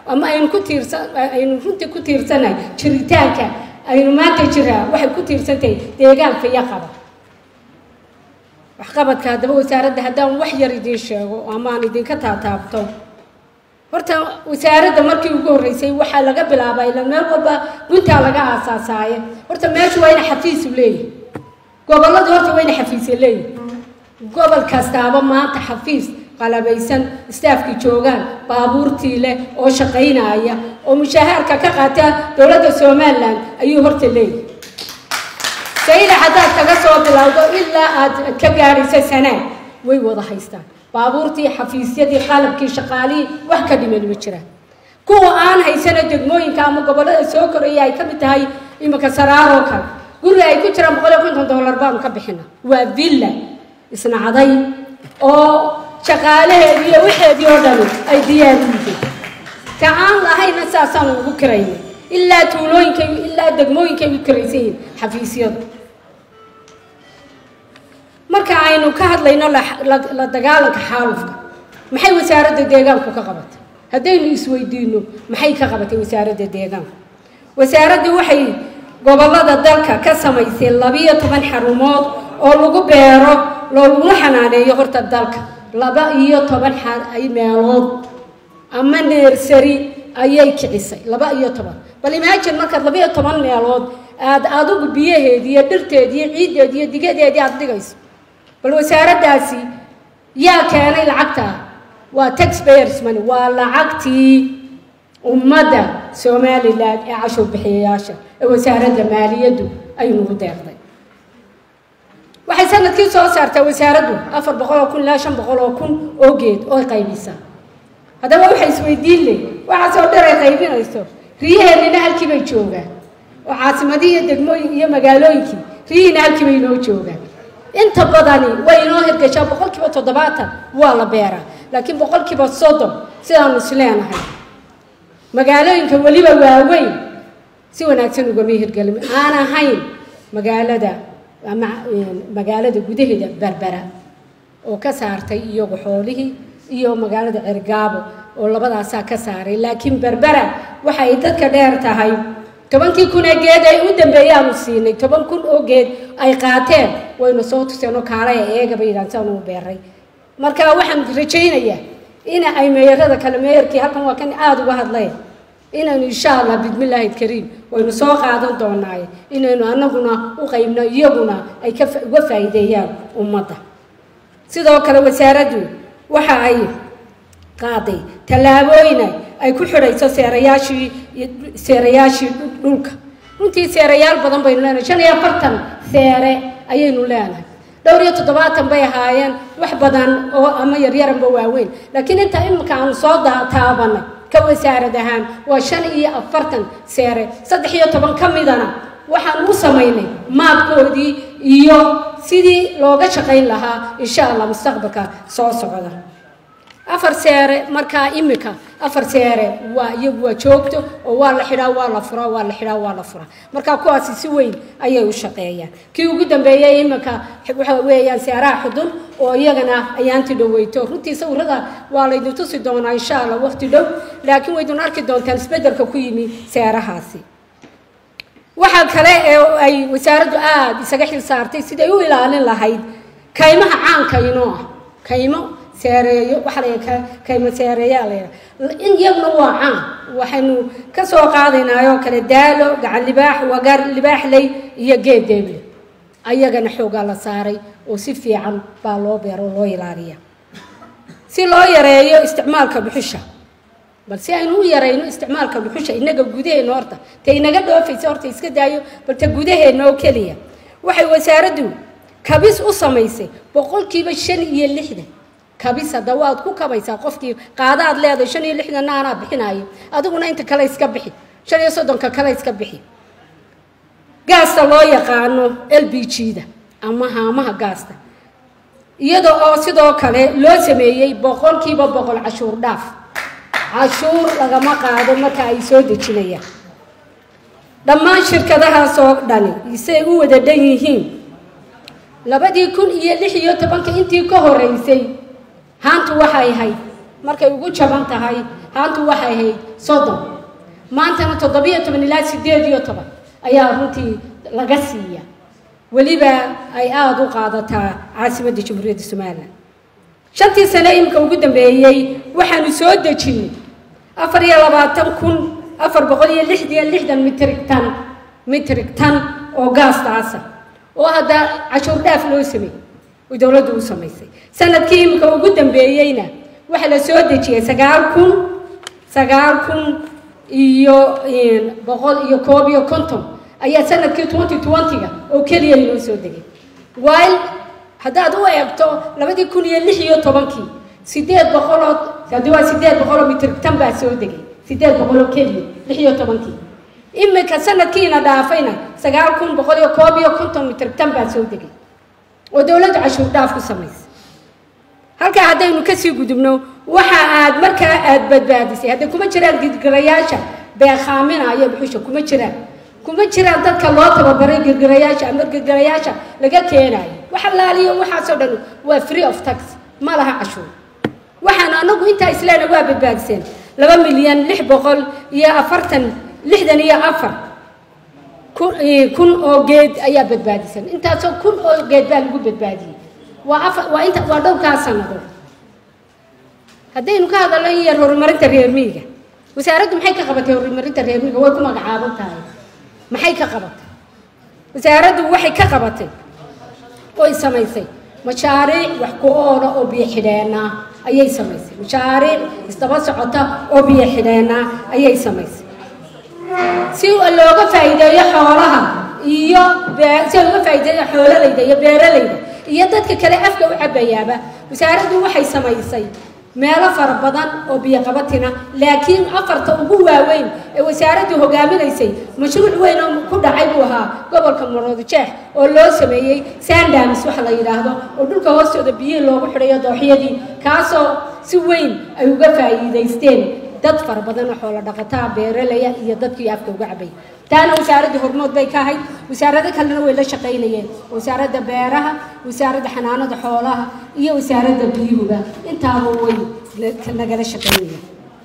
ama aynu ku tiirsan aynu runtii ku tiirsanahay jiritaanka aynu maanta jiraa waxay ku tiirsantahay deegaanka iyo qaba waxqabadka haddaba wasaaradda haddaan wax yar idiin sheego ama aan idinka taataabto horta wasaaradda markii ugu horreysay waxaa laga bilaabaa ila meel walba guntaa laga aasaasaaye horta meeshu waa ina xafiisu leeyihi gobolladu horta waa ina xafiisya leeyihi gobol kastaaba maanta xafiis qalabaysan istaafkii joogaan baabuurtii leh oo shaqaynaya oo mushahaarka ka qaata dowladda somalilan ayuu horta leeyahay sayla haddaad kaga soo bilowdo ilaa aad ka gaadhayso sanaa way wada haystaan baabuurtii xafiisyadii qalabkii shaqaalihii wax ka dhiman ma jiraan kuwa aan haysana degmooyinka ama gobollada soo koraya ay ka mid tahay iminka saraaroo kale guriga ay ku jiraan boqol iyo konton dollar baanu ka bixina waa villa isnacday oo shaqaalaheedii iyo waxeedii oo dhani ay diyaar u yihiin ta aan lahayna saasaanu ugu kirayna ilaa tuulooyinkay ilaa degmooyinkay u kiraysan yihiin xafiisyadu marka aynu ka hadlayno la dagaalanka xaalufka maxay wasaaradda deegaanku ka qabatay haddaynu isweydiino maxay ka qabatay wasaaradda deegaanku wasaaraddu waxay gobollada dalka ka samaysay labiyo toban xarumood oo lagu beero looguna xanaaneeyo horta dalka laba iyo toban meelood ama neersari ayay kicisay laba iyo toban bal imaajin markaad laba iyo toban meelood aad adigu biyaheedii iyo dhirteedii iyo ciiddeedii iyo digadeedii aada dhigayso bal wasaaraddaasi yaa keenay lacagtaa waa taxpayers money waa lacagtii ummadda somalilan ee cashuur bixiyayaasha ee wasaaradda maaliyaddu ay nagu deeqday waxay sanadkii soo saartaa wasaaraddu afar boqol oo kun ilaa shan boqol oo kun oo geed oo qaybisaa haddaba waxay isweydiin ley waxaasoo dher ay qaybinayso riyaheennina halkii bay joogaan oo caasimadii iyo degmooyin iyo magaalooyinkii riyihiina halkii bay inoo joogaan inta badani way inoo hirgashaa boqol kiiba toddobaatan waa la beeraa laakiin boqol kiiba soddon sidaanu is leenahay magaalooyinka weliba waaweyn si wanaagsan ugama hirgelin aan ahayn magaalada ama magaalada gudaheeda berbera oo ka saartay iyagu xoolihii iyo magaalada cergaabo oo labadaasaa ka saaray laakiin berbera waxa ay dadka dheer tahay tobankii kun ee geed ay u dambeeyaanu siinay toban kun oo geed ay qaateen waynu soo tuseen oo kaalaya eegaba yidhahan siaan u beeray marka waxaan rajaynayaa in ay meeyarada kale meeyarkii halkan waa kan aada uga hadlay inaynu insha allah bismillaahi kariim waynu soo qaadan doonaaye inaynu anaguna u qaybno iyaguna ay ka uga faa'iideeyaan ummadda sidoo kale wasaaraddu waxa ay qaaday tallaabooyina ay ku xidhayso seerayaashii seerayaashii dhulka runtii seerayaal badan baynu leenahay shan iyo afartan seere ayaynu leenahay dhowr iyo toddobaatan bay ahaayeen wax badan oo ama yaryaranba waaweyn laakiin intaa imika aanu soo taabanay ka wasaarad ahaan waa shan iyo afartan seere saddex iyo toban ka midana waxaan u samaynay maabkoodii iyo sidii looga shaqayn lahaa insha allah mustaqbalka soo socda afar seere markaa imika afar seere waa iyagu waa joogto oo waa la xidhaa waa la furaa waa la xidhaa waa la furaa markaa kuwaasi si weyn ayay u shaqeeyaan kii ugu dambeeyey imika waxa weeyaan seeraha xudun oo iyagana ayaanti dhoweyto runtii sawirada waa laydin tusi doonaa insha allah waqti dhow laakiin waydun arki doontaan isbeddelka ku yimi seerahaasi waxaa kale ee ay wasaaraddu aada isaga xil saartay siday u ilaalin lahayd kaymaha caanka inoo ah kaymo seereeyo waxaa la kaymo seereeyaa la yidhaha in iyaguna waa caan waxaynu ka soo qaadaynaa oo kale daalo gacan libaax wagar libaaxley iyo geed deeble ayagana xoogaa la saaray oo si fiican baa loo beero oo loo ilaaliya si loo yareeyo isticmaalka dhuxusha bal si aynu u yarayno isticmaalka dhuxusha innaga gudaheenna horta ta inaga dhoofaysa horta iska daayo bal ta gudaheenna oo keliya waxay wasaaraddu kabis u samaysay boqolkiiba shan iyo lixdan kabis hadda waad ku kabaysaa qofkii qaadaad leedahay shan iyo lixdanna anaa bixinaayo adiguna inta kale iska bixi shan iyo soddonka kale iska bixi gaasta loo yaqaano l b g-da ama haamaha gaasta iyada oo sidoo kale loo sameeyey boqolkiiba boqol cashuur dhaaf cashuur lagama qaado marka ay soo dejinayaan dhammaan shirkadahaasoo dhani isay u wada dhan yihiin labadii kun iyo lix iyo tobanka intii ka horeysay haantu waxay ahayd markay ugu jaban tahay haantu waxay ahayd soddon maantana toddobiyo toban ilaa sideed iyo toban ayaa runtii laga siiya weliba ay aada u qaadataa caasimadda jamhuuriyadda somalilan shantii sane imika ugu dambeeyey waxaanu soo dejinay afar iyo labaatan kun afar boqol iyo lixdiyo lixdan mitrig tan mitrig tan oo gaastaasa oo hadda cashuur dhaaf loo sameeyey oo dowladdu u samaysay sanadkii imika ugu dambeeyeyna waxaa la soo dejiyey sagaal kun sagaal kun iyo boqol iyo koob iyo konton ayaa sanadkii twenty twenty-ga oo keliya inoo soo degay while haddaad u eegto labadii kun iyo lix iyo tobankii sideed boqoloo haddii waa sideed boqoloo mitrigtan baa soo degay sideed boqoloo keliya lix iyo tobankii iminka sanadkiina dhaafayna sagaal kun boqol iyo koob iyo konton mitrigtan baa soo degay oo dowladda cashuur dhaaf ku samaysay halkaa haddaynu kasii gudubno waxa aad markaa aada badbaadisay hadda kuma jiraan girgirayaasha beekhaaminaya buxusha kuma jiraan kuma jiraan dadka loo tababaray girgirayaasha ama girgirayaasha laga keenayo wax allaaliyo waxaasoo dhan waa free of tax ma laha cashuur waxaan anagu intaa isleena waa badbaadiseen laba milyan lix boqol iyo afartan lixdan iyo afar kun oo geed ayaa badbaadisan intaasoo kun oo geed baa lagu badbaadiyey waa afar waa inta waa dhowrkaa sannadood haddaynu ka hadalno in yar horumarinta reer miyiga wasaaraddu maxay ka qabatay horumarinta reer miyiga way ku magacaaban tahay maxay ka qabatay wasaaraddu waxay ka qabatay oy samaysay mashaariic wax ku oola oo biyo xidheena ayay samaysay mashaariic isdaba socota oo biyo xidheena ayay samaysay si looga faa'iideeyo xoolaha iyo si looga faa'iideeyo xoolalayda iyo beeralayda iyo dadka kale afka u cabayaaba wasaaraddu waxay samaysay meelo fara badan oo biyoqabatina laakiin afarta ugu waaweyn ee wasaaraddu hogaaminaysay mashruuc weyn oo ku dhacay buu ahaa gobolka maroodijeex oo loo sameeyey sandamis waxa la yidhaahdo oo dhulka hoostooda biyihii loogu xidhayo dooxyadii kaasoo si weyn ay uga faa'iidaysteen dad fara badan oo xoolo dhaqataa beeralaya iyo dadkii afka uga cabay taana wasaaradda hormood bay ka ahayd wasaarado kalena way la shaqaynayeen wasaaradda beeraha wasaaradda xanaanada xoolaha iyo wasaaradda biyuhuba intaaba way nagala shaqaynayeen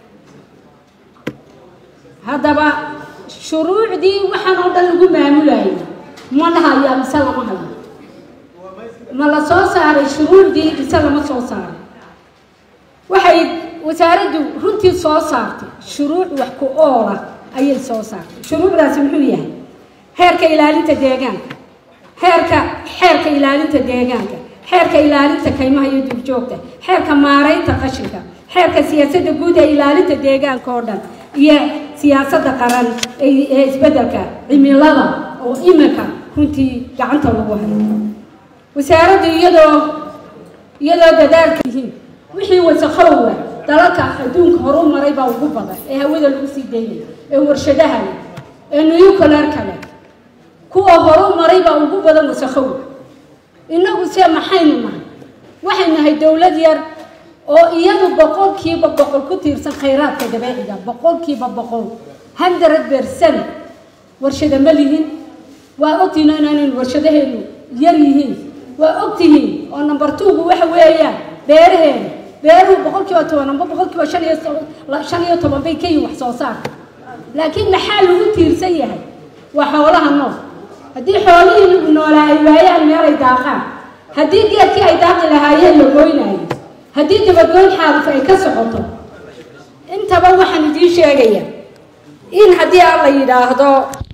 haddaba shuruucdii waxaan oo dhan lagu maamulayay ma lahayaa mise lama hayo ma la soo saaray shuruucdii mise lama soo saaray waxay wasaaraddu runtii soo saartay shuruuc wax ku oola ayay soo saartay shuruucdaasi muxuu yahay xeerka ilaalinta deegaanka xeerka xeerka ilaalinta deegaanka xeerka ilaalinta kaymaha iyo duurjoogta xeerka maaraynta qashinka xeerka siyaasadda guud ee ilaalinta deegaanka oo dhan iyo siyaasadda qaran ee isbeddelka cimilada oo iminka runtii gacanta lagu hayo wasaaraddu iyadoo iyadoo dadaalka yihiin wixii wasakhowa dalalka adduunka horu maray baa ugu badan ee hawada lagu sii daynaya ee warshadaha leh ee nuucularka leh kuwa horu maray baa ugu badan wasakhowa innagu se maxaynu nahay waxay nahay dowlad yar oo iyadu boqolkiiba boqol ku tiirsan khayraadka dabeeciga boqolkiiba boqol hundred percent warshada ma lihin waa ogtihiin inaanaynu warshadaheenu yar yihiin waa ogtihiin oo number two-gu waxa weeyaan beeraheena beeruhu boqolkiiba toban amba boqolkiiba shan iyo shan iyo toban bay ka yihin wax soo saarka laakiin maxaa lagu tiirsan yahay waa xoolaha nool haddii xoolihii noolaa ay waayaan meel ay daaqaan haddii geedkii ay daaqi lahaayeen la goynaayo haddii dabagoyn xaalif ay ka socoto intaba waxaan idiin sheegayaa in haddii aan la yidhaahdo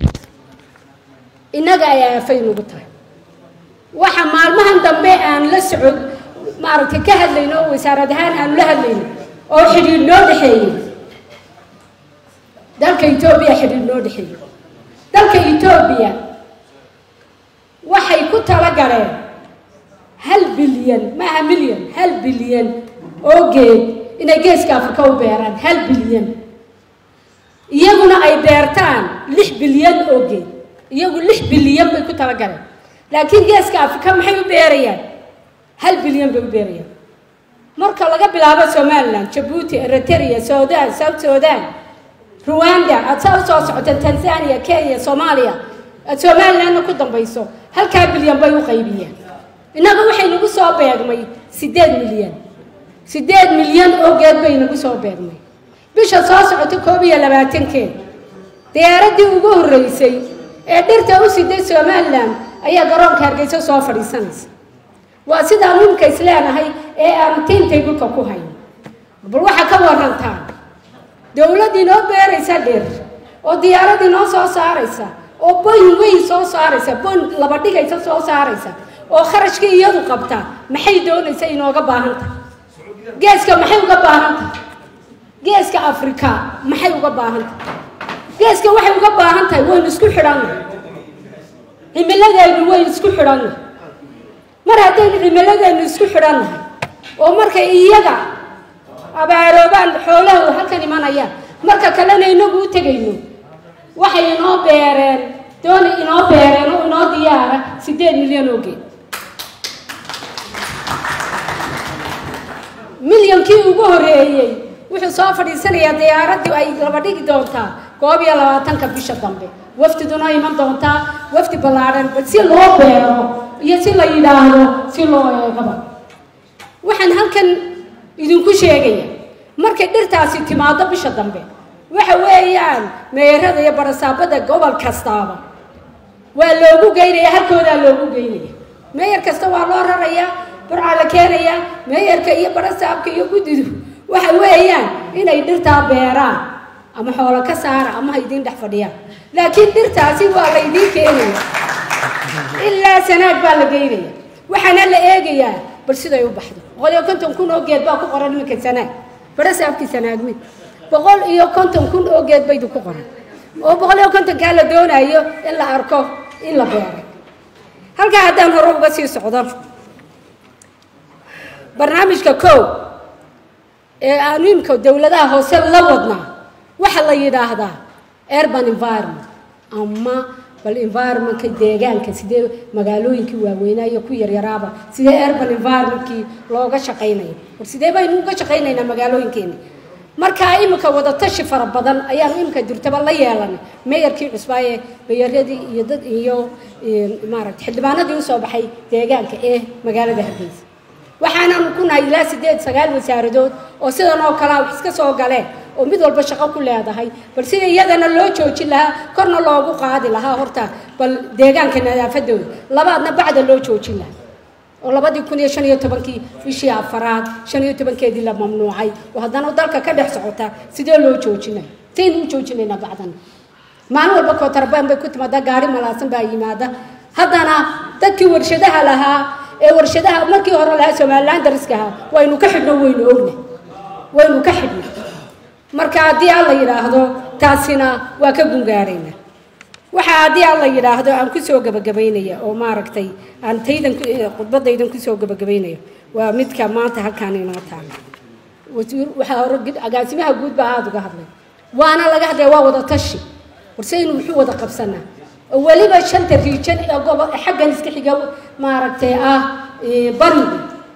innaga ay aafay nagu tahay waxa maalmahan dambe aan la socod maaragtay ka hadlayno oo wasaarad ahaan aanu la hadlayno oo xidhiidh noo dhexeeyey dalka etoobiya xidhiidh noo dhexeeyey dalka etoobiya waxay ku talagaleen hal bilyan maaha milyan hal bilyan oo geed inay geeska afrika u beeraan hal bilyan iyaguna ay beertaan lix bilyan oo geed iyagu lix bilyan bay ku talagaleen laakiin geeska afrika maxay u beerayaan hal bilyan bay u beerayaan marka laga bilaabo somalilan jabuuti eritrea sudan south sudan ruwanda aad saa usoo socoteen tanzania kenya soomaaliya aad somalilandna ku dambayso halkaa bilyan bay u qaybiyeen innaga waxay nagu soo beegmay siddeed milyan siddeed milyan oo geed bay nagu soo beegmay bisha soo socota koob iyo labaatankeed diyaaraddii ugu horreysay ee dhirta u siday somalilan ayaa garoonka hargeysa soo fadhiisanaysa waa sidaan imika isleenahay ee aan tiintaybulka ku hayn bal waxaa ka warantaa dowladd inoo beeraysa dhir oo diyaarad inoo soo saaraysa oo boyn weyn soo saaraysa boyn laba dhigaysa soo saaraysa oo kharashkii iyadu qabta maxay doonaysa inooga baahan tahay geeska maxay uga baahan tahay geeska afrika maxay uga baahan tahay geeska waxay uga baahan tahay waynu isku xidhanna cimiladeennu waynu isku xidhanna mar haddaynu cimiladeennu isku xidhannahay oo markay iyaga abaaroobaan xoolaha halkan imanayaan marka kalena inagu u tegayno waxay inoo beereen doona inoo beereen oo inoo diyaara siddeed milyan oo geed milyankii ugu horreeyey wuxuu soo fadhiisanayaa diyaaraddii ay laba dhigi doontaa koob iyo labaatanka bisha dambe wafdiduna iman doontaa wafdi ballaadhan si loo beero iyo si la yidhaahdo si loo eegaba waxaan halkan idinku sheegaya markay dhirtaasi timaado bisha dambe waxa weeyaan meerada iyo barasaabada gobol kastaaba waa loogu geynaya halkoodaa loogu geynaya meeyar kasta waa loo rarayaa burcaa la keenayaa meeyarka iyo barasaabka iyo guddidu waxa weeyaan inay dhirtaa beeraan ama xoolo ka saara ama ha idiin dhex fadhiyaan laakiin dhirtaasi waa la idiin keenaya ilaa sanaag baa la geynaya waxaana la eegayaa bal siday u baxdo boqol iyo konton kun oo geed baa ku qoran iminka sanaag barasaabkii sanaagmi boqol iyo konton kun oo geed baydu ku qoran oo boqol iyo kontonkaa la doonayo in la arko in la beeray halkaa haddaan hore uga sii socdo barnaamijka kow ee aanu imika dowladaha hoose la wadnaa waxaa la yidhaahdaa urban environment ama bal environmentka deegaanka sidee magaalooyinkii waaweynaa iyo ku yaryaraaba sidee urban environmentkii looga shaqaynayo war sidee baynu uga shaqaynaynaa magaalooyinkeeni markaa imika wadatashi fara badan ayaanu imika dirtaba la yeelanay meeyarkii cusbaaye meeyaradii iyo dad iyo maaragta xildhibaanadii usoo baxay deegaanka ee magaalada hargeysa waxaanaanu ku nahay ilaa sideed sagaal wasaaradood oo sidan oo kalea wax iska soo galeen oo mid walba shaqo ku leedahay bal sida iyadana loo joojin lahaa korna loogu qaadi lahaa horta bal deegaanka nadaafadooda labaadna bacda loo joojin lahaa oo labadii kun iyo shan iyo tobankii bishii afaraad shan iyo tobankeedii la mamnuucay oo haddana dalka ka dhex socota sidee loo joojinay saynu u joojinaynaa bacdan maalin walba kootarabaan bay ku timaadaa gaari malaasan baa yimaada haddana dadkii warshadaha lahaa ee warshadaha markii hore lahaa somalilan dariska ahaa waynu ka xidhno waynu ogna waynu ka xidhna marka haddii aan la yidhaahdo taasina waa ka gungaarayna waxaa haddii aan la yidhaahdo aan kusoo gabagabaynaya oo maaragtay aan taydan khudbadaydan kusoo gabagabaynaya waa midka maanta halkaan inoo taala wasiir waxaa hore agaasimaha guud baa aada uga hadlay waana laga hadlaya waa wada tashi warsaynu wuxuu wada qabsanaa oo weliba shanta riijan ee gobo xaggan iska xiga maaragtay ah bariga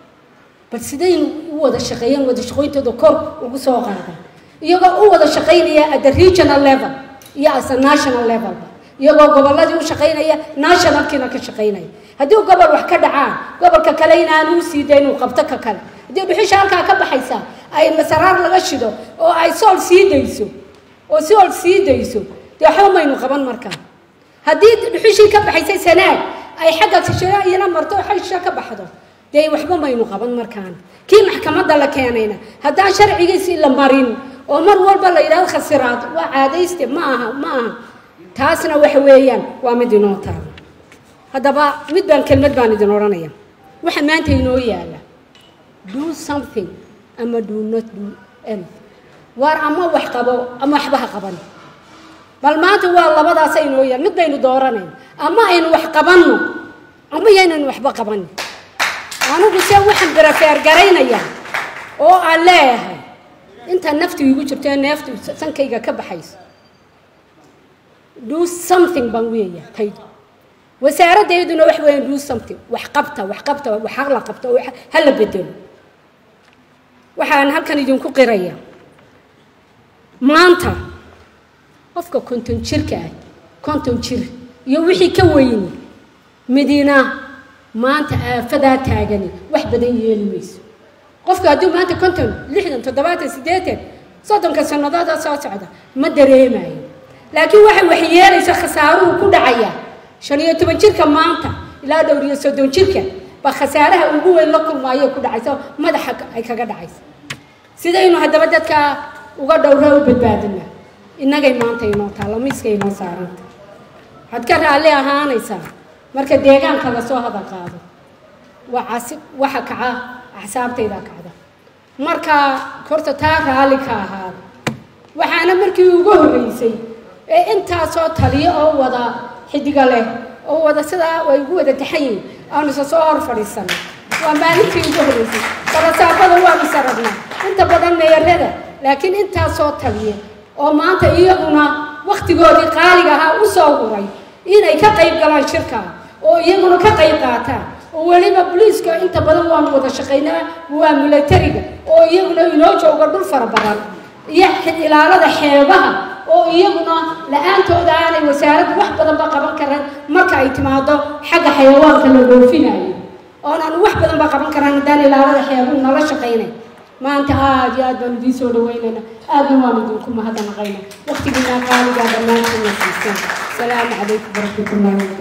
bal sidaynu u wada shaqeeyeen wada shaqooyintooda kor ugu soo qaadaan iyagoo u wada shaqaynaya at the regional level iyo as a national levelba iyagoo gobolladii u shaqaynaya nationalkiina ka shaqaynaya haddii gobol wax ka dhacaan gobolka kale inaanu u sii dayn uu qabto ka kale haddii dhuxusha halkaa ka baxaysa ay masaraar laga shido oo ay sool sii dayso oo sool sii dayso dee waxba maynu qaban markaa haddii dhuxushii ka baxaysay sanaag ay xagga iyana marto xagsha ka baxdo dee waxba maynu qaban markaana kii maxkamadda la keenayna haddaan sharcigiisii la marin oo mar walba la yidhahdo khasiraad waa caadayste ma aha ma aha taasna waxa weeyaan waa mid inoo taalo haddaba mid baan kelmad baan idin odhanaya waxa maanta inoo yaala do something ama do not do anything waar ama wax qabo ama waxba ha qaban bal maanta waa labadaasa inoo yaal mid baynu dooranayna ama aynu wax qabanno ama yaynaynu waxba qabanin anigu se waxaan barafeer garaynaya oo aan leeyahay intaa naftu igu jirto ee neeftu sankayga ka baxayso do something baan weeya taydu wasaaraddeeduna wax weeyaan do something wax qabta wax qabta wax la qabta oo ha la bedelo waxaan halkan idinku qiraya maanta qofka konton jirka ah konton jir iyo wixii ka weyni midina maanta aafadaa taagani wax badan yeeli mayso qofka hadduu maanta konton lixdan toddobaatan siddeetan soddonka sannadood soo socda ma dareemayo laakiin waxay waxyeelaysa khasaaruhu ku dhacaya shan iyo toban jirka maanta ilaa dhowr iyo soddon jirka baa khasaaraha ugu weyn la kulmaayo ku dhacaysa madaxa ay kaga dhacaysa sidaynu haddaba dadka uga dhowra u badbaadina innagay maanta inoo taalla miiska inoo saaranta waxaad ka raalli ahaanaysaa marka deegaanka lasoo hadal qaado waa casi waxa kaca axsaabtayda kacda marka horta taa raalli ka ahaada waxaana markii ugu horreysay ee intaasoo taliyo oo wada xidiga leh oo wada sidaa way ugu wada taxayin aanu isa soo hor fadhiisanay waa maalintii ugu horreysay balasaabada waanu sararnaa inta badan meerada laakiin intaasoo taliye oo maanta iyaguna wakhtigoodii qaaliga ahaa u soo huray inay ka qayb galaan shirka oo iyaguna ka qayb qaataan oo weliba boliiska inta badan waanu wada shaqaynaa waa milatariga oo iyaguna inoo jooga dhul fara badan iyo ilaalada xeebaha oo iyaguna la-aantooda aanay wasaaraddu wax badanba qaban karan marka ay timaado xagga xayawaanka la dhoofinayo oonaanu wax badanba qaban karan haddaan ilaalada xeebuhu nala shaqaynay maanta aada iyo aad baanu idiin soo dhaweynayna aadna waanu idinku mahadnaqayna waktigiinaa qaaligaa dhammaantiin la siiseen salaamu calaykum waraxmatullahi